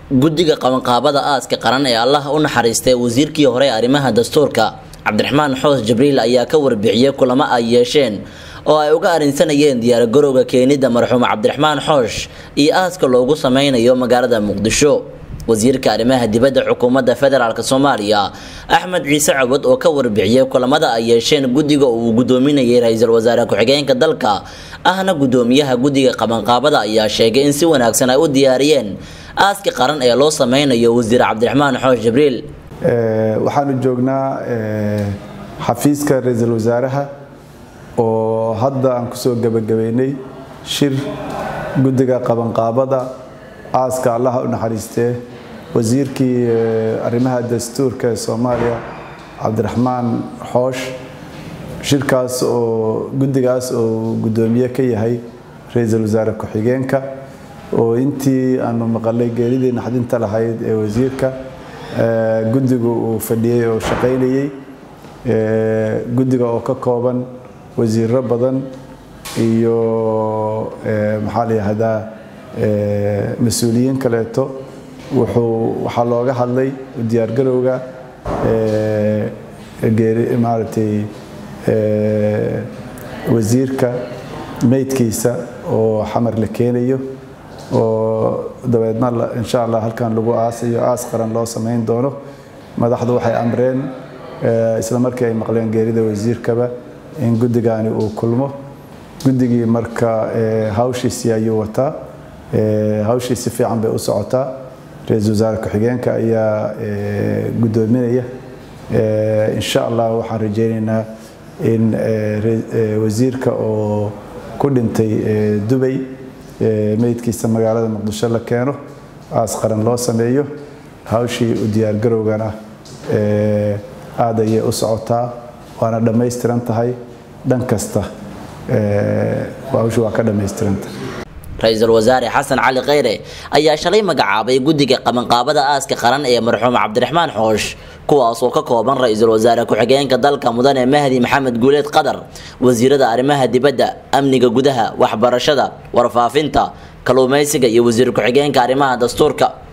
guddiga qabanqaabada aaska qaran ee allaha u naxariistay wasiirkii hore arrimaha dastuurka cabdiraxmaan xoos jibriil ayaa ka warbixiyey kulamo ay yeesheen oo ay uga arrinsanayeen diyaargarowga keenidda marxuum cabdiraxmaan xoosh iyo aaska loogu sameynayo magaalada muqdisho wasiirka arrimaha dibadda xukuumadda federaalk soomaaliya axmed ciise cawad oo ka warbixiyey kulamada ay yeesheen guddiga uu gudoominayay ra-iisul wasaare ku-xigeenka dalka ahna gudoomiyaha guddiga qabanqaabada ayaa sheegay in si wanaagsan ay u diyaariyeen aaska qaran ee loo sameynayo wasiir cabdiraxmaan xoosh jibriil waxaanu joognaa xafiiska ra-iisul wasaaraha oo hadda aan kusoo gebagabeynay shir guddiga qabanqaabada aaska allaha u naxariistee wasiirkii arrimaha dastuurka ee soomaaliya cabdiraxmaan xoosh shirkaas oo guddigaas oo guddoomiye ka yahay ra-iisul wasaare ku-xigeenka oo intii aanu maqalay geeridii naxdinta lahayd ee wasiirka guddigu uu fadhiyey oo shaqaynayey guddiga oo ka kooban wasiiro badan iyo maxaa la yihahdaa mas-uuliyiin kaleeto wuxuu waxaa looga hadlay diyaargarowga maaragtay wasiirka meydkiisa oo xamar la keenayo oo dabeedna insha allah halkan lagu aasayo aas qaran loo samayn doono madaxdu waxay amreen isla markii ay maqleen geerida wasiirkaba in guddigaani uu kulmo guddigii marka hawshiisii ayuu wataa hawshii si fiican bay u socotaa ra-iisul wasaare ku-xigeenka ayaa guddoominaya insha allah waxaan rajeynaynaa in wasiirka oo ku dhintay dubay meydkiisa magaalada muqdisho la keeno aas qaran loo sameeyo hawshii u diyaargarowgana aad ayay u socotaa waana dhammaystiran tahay dhan kasta hawshii waa ka dhammaystiranta ra-iisul wasaare xasan cali kheyre ayaa shalay magacaabay guddiga qabanqaabada aaska qaran ee marxuum cabdiraxmaan xoosh kuwaas oo ka kooban ra-iisul wasaare ku-xigeenka dalka mudane mahdi maxamed guuleed qadar wasiirada arrimaha dibadda amniga gudaha waxbarashada warfaafinta kalluumeysiga iyo wasiir ku-xigeenka arrimaha dastuurka